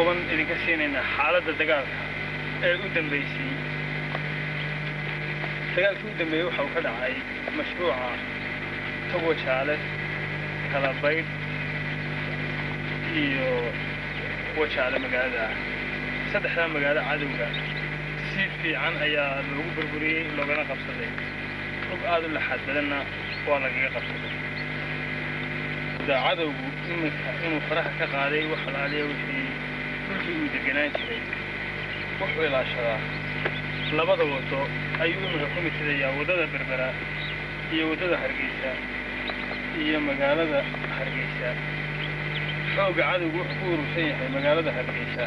kooban idinka siinaynaa xaaladda dagaalka ee u dambaysay dagaalkii u dambeeyey waxa uu ka dhacay mashruuca togo jaale kala baydh iyo wajaale magaalada ah saddexdaa magaalo cadowga si fiican ayaa loogu burburiyey loogana qabsaday rug aad u laxaad badanna waa lagaga qabsaday da cadowgu iminka inuu faraha ka qaaday wax alaaliya wixii dhulkii uu deganaan jiray wuxuu ilaashadaa labada wado ayuu iminka ku mitirayaa waddada berbera iyo waddada hargeysa iyo magaalada hargeysa xoogga cadowgu wuxuu ku urursan yahay magaalada hargeysa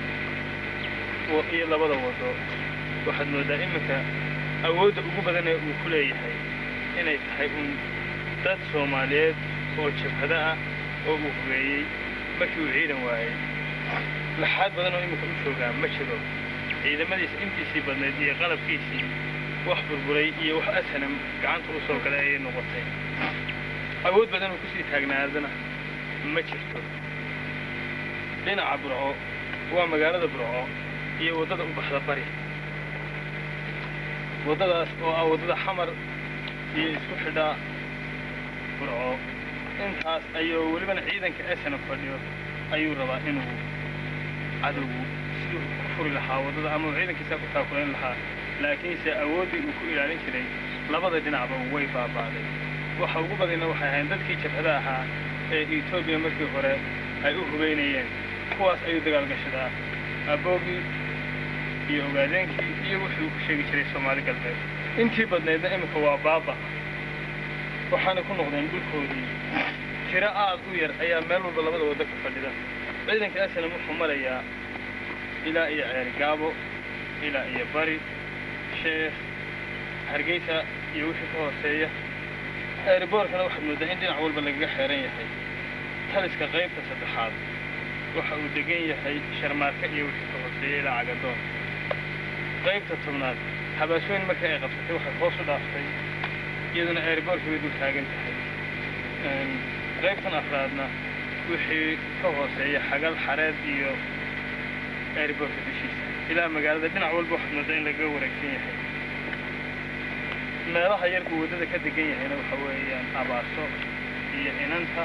iyo labada wado waxaad moodaa iminka awoodda ugu badanee uu ku leeyahay inay tahay uun dad soomaaliyeed oo jabhado ah oo uu hogeeyey markii uu ciidan waayey laxaad badan oo iminka u joogaa ma jiro ciidamadiisa intiisii badnayd iyo qalabkiisii wax burburay iyo wax asanam gacanta u soo galay ayay noqotay awood badan oo kusii taagnaadana ma jirto dhinaca burco waa magaalada burco iyo waddada u baxda bari waddadaas oo ah waddada xamar iyo isku xidhaa burco intaas ayuu welibana ciidanka esana fadhiyo ayuu rabaa inuu cadowgu siduu ku furi lahaa waddada ama uu ciidankiisa ku taakulayn lahaa laakiinse awooddii uu ku ilaalin jiray labada dhinacba way baaba'day waxa ugu badayna waxay ahayn dadkii jabhada ahaa ee etoobiya markii hore ay u hubaynayeen kuwaas ayuu dagaal gashadaa aboogii iyo ogaadeenkii iyo wixii uu ku sheegi jiray soomaali galbeed intii badnaydna iminka waa baaba waxaana ku noqdeen dhulkoodii tiro aad u yar ayaa meel walba labada waddo ka fadhida ciidanka asalam wuxuu marayaa ilaa iyo ceerigaabo ilaa iyo bari sheekh hargeysa iyo wixii ka hooseeya eeriboorkana waxaad moodaa in dhinac walba lagaga xeeran yahay taliska qaybta saddexaad waxa uu degan yahay sharmaarka iyo wixii ka hooseeya ilaa cagadoon qaybta tobnaad habaasooyin markii ay qabsatay waxay hoos u dhaaftay iyaduna eeriboorkii way dul taagan tahay qaybtan afraadna wixii ka hooseeya xagal xareed iyo eeriboorka dushiisa ilaa magaalada dhinac walba waxaad moodaa in lagaga wareegsan yahay meelaha yar uu waddada ka degan yahayna waxa weeyaan abaaso iyo inanta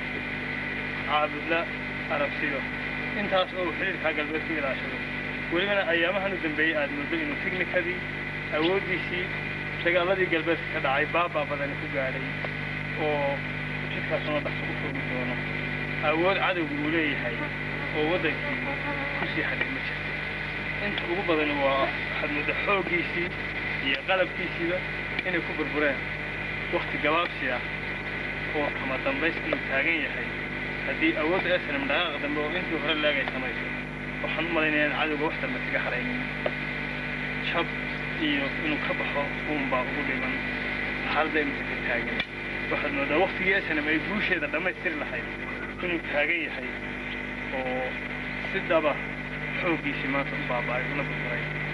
caabudla arabsiyo intaas oo uu xidhiirkaa galbeed ku ilaashado welibana ayaamahan u dambeeyey aad moodo inuu tiknikadii awooddiisii dagaaladii galbeedka ka dhacay baabaa badani ku gaadhay oo jidkaasuna dhaqso u foogi doono awood cadowga uu leeyahay oo waddankii kusii hadhay ma jirto inta ugu badani waa waxaad moodaa xooggiisii iyo qalabkiisiiba inay ku burbureen wakti gabaabsi ah oo kama dambays inuu taagan yahay haddii awoodda esnam dhaqaaq dambe oo intii hore laagay samayso waxaan u malaynayaa in cadowga wax dambe kaga haraynin jab iyo inuu ka baxo uunbaa ugu dhiman xaaladda iminka ka taagan waxaad moodaa waktigii esnam ay guusheeda dhammaystiri lahayd inuu taagan yahay oo si dhaba xooggiisii maanta u baaba'ay una burburay